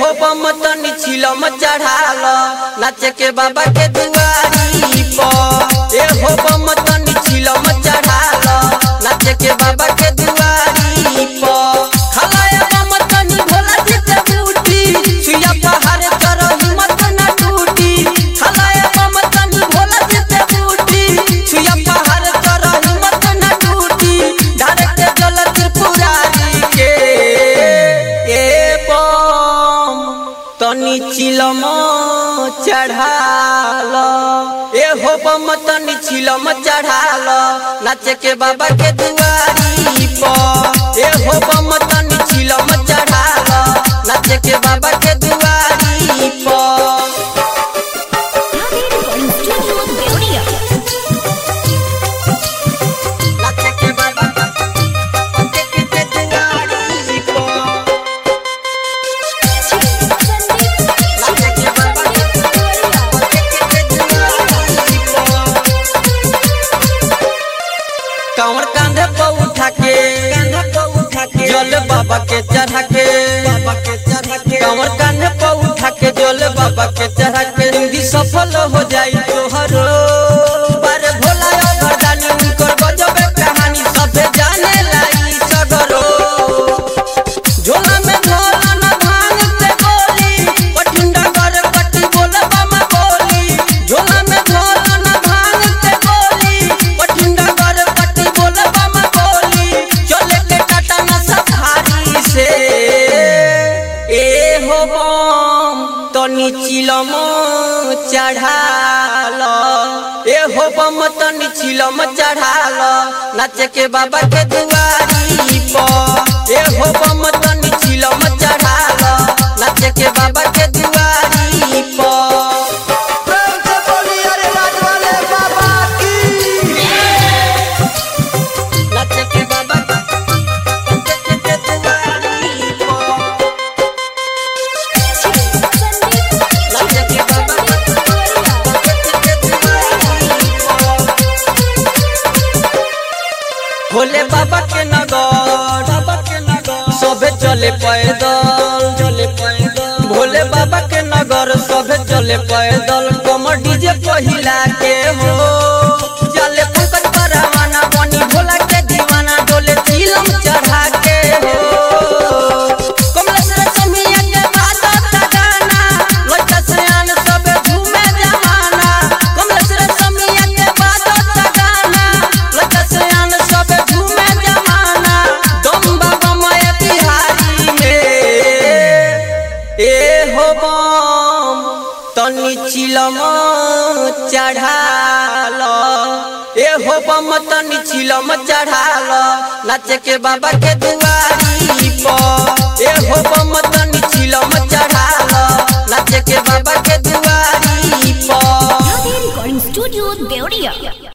हो बम तनी छिलम चढ़ाल नाचे के बाबा के दुआरी पर ए हो बम तनी छिलम चढ़ाल नाचे के बाबा के दुआरी पर खलाया बम तनी भोला जी के बूटी सुइया पहाड़ कर हिम्मत न टूटी खलाया बम तनी भोला जी के बूटी सुइया पहाड़ कर हिम्मत न टूटी डायरेक्ट जल त्रिपुरारी के ए बम तनी चिलम चढ़ाल ए हो बम तनी चिलम चढ़ाल नाचे के बाबा के दुआरी पर ए हो बम तनी चिलम चढ़ाल नाचे के बाबा के दुआरी पर Recording Studio Deoria. नाचे के बाबा के के दुआरी पर नाचे के बाबा के दुआरी पर कांवर कांधे पर उठा के कांधे पर उठा के जल बाबा के चढ़ा के बाबा के चढ़ा के कांवर कांधे पर उठा के जल बाबा के चढ़ा के जिंदगी सफल हो जाई तोहरो बारे भोला वरदानी उनकर गजबे कहानी सबे जाने लाई सगरो झोला में झोला न भांग से गोली पठुंडा कर पट्टी बोलबा में बोली झोला में झोला न भांग से गोली पठुंडा कर पट्टी बोलबा में बोली चले के टाटा न सफारी से ए हो बम तनी चिलम चढ़ाल ए हो बम तनी चिलम चढ़ाल नाचे के बाबा के दुआरी पर ए हो बम तनी चिलम चढ़ाल नाचे के बाबा के दुआरी पर प्रेम से बोली अरे राज वाले बाबा की नाचे के बाबा के के दुआरी पर नाचे के बाबा के दुआरी पर भोले बाबा के नगर बाबा के नगर सबे चले पैदल चले पैदल भोले बाबा के नगर सबे चले पैदल कमर डीजे पहिला के हो चले पंकज परवाना बनी भोला के दीवाना डोले चिलम चढ़ा के हो कमलेश्वर समिया के बादत गाना लड़का सयान सबे झूमे जमाना कमलेश्वर समिया के बादत गाना लड़का सयान सबे झूमे जमाना दम बाबा माया बिहारी में ए हो बम तनी चिलम चढ़ाल ए हो बम तनी चिलम चढ़ाल नाचे के बाबा के दुआरी पर ए हो बम तनी चिलम चढ़ाल नाचे के बाबा के दुआरी पर Recording Studio Deoria.